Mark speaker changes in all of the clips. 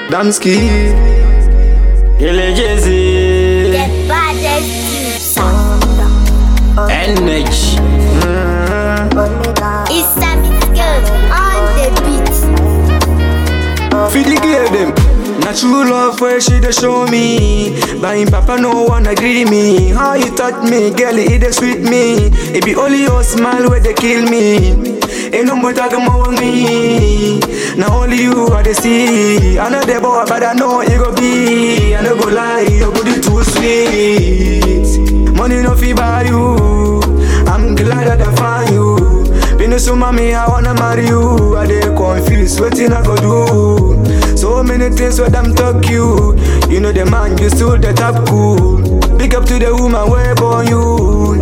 Speaker 1: Damski.
Speaker 2: Ile Jay-Z,
Speaker 3: The baddest sound.
Speaker 2: NH.
Speaker 3: It's Sammy Girl on the beat.
Speaker 1: Feed the girl them. Na true love where she dey show me. But him papa no wanna agree me. How you touch me, girl, it dey sweet me. It be only your smile where they kill me. Ain't no more talking about me. Now only you I dey see. I know the boy, but I know it go be. I no go lie, your body too sweet. Money no fi buy you. I'm glad that I find you. Been so mommy, I wanna marry you. I dey confused, wetin I go do? So many things where them talk you. You know the man, you still the top cool. Big up to the woman where born you.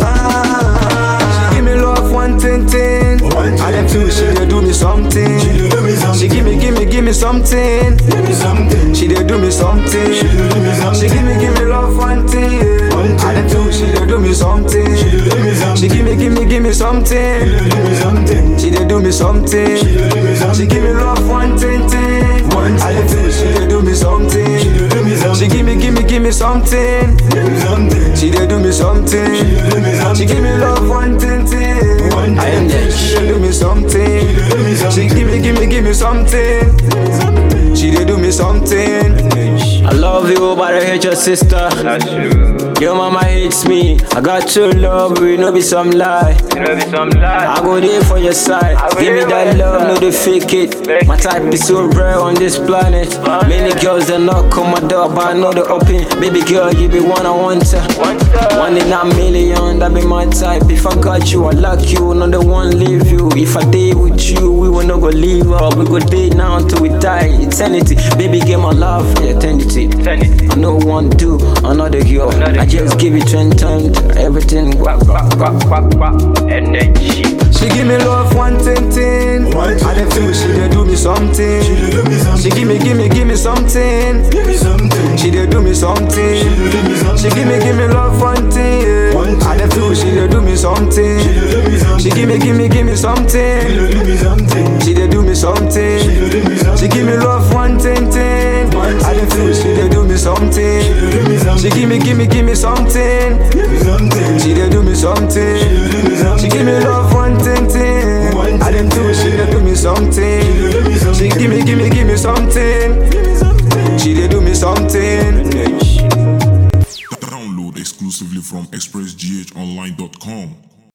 Speaker 1: Ah, she give me love one thing thing. I them feel she dey do me something. She give me, give me, give me something. She dey do me something. She give me, give me love one thing. I them feel she dey do me something. She give me, give me, give me something. She dey do me something. She give me love one thing thing. I dey feel she dey do me something. She give me, give me, give me something. She dey do me something. She give me love one thing thing. I am there. She dey do me something. She give me, give me, give me something. She dey do me something.
Speaker 2: I love you, but I hate your sister.
Speaker 4: That's true.
Speaker 2: Your mama hates me. I got your love, we no be some lie.
Speaker 4: You know, be some lie.
Speaker 2: I go there for your side.
Speaker 4: I go
Speaker 2: Give me
Speaker 4: there
Speaker 2: that
Speaker 4: for your
Speaker 2: love, no
Speaker 4: side.
Speaker 2: they fake it.
Speaker 4: Fake
Speaker 2: My
Speaker 4: it.
Speaker 2: type is so rare on this planet. Many girls that knock on my door, but I know they open. Baby girl, you be one I want to.
Speaker 4: One time.
Speaker 2: One in a million, that be my type. If I got you, I like you, no the one leave you. If I date with you, we will not go leave up. We go date now until we die. Eternity, baby, get my love for eternity.
Speaker 4: Send it.
Speaker 2: I no one do another girl.
Speaker 4: Another
Speaker 2: I just
Speaker 4: girl.
Speaker 2: give you ten times everything.
Speaker 4: Quack, quack, quack, quack, quack. Energy.
Speaker 1: She give me love one thing thing. I dey feel she dey do me something. She give me, give me, give me something. She dey do me something. She give me, give me love one thing. yeah. I dey feel she dey do me something. She give me, give me, give me something. She dey do me something. She give me love one thing thing. I dey feel she dey do me something. She give me, give me, give me something. She dey do me something.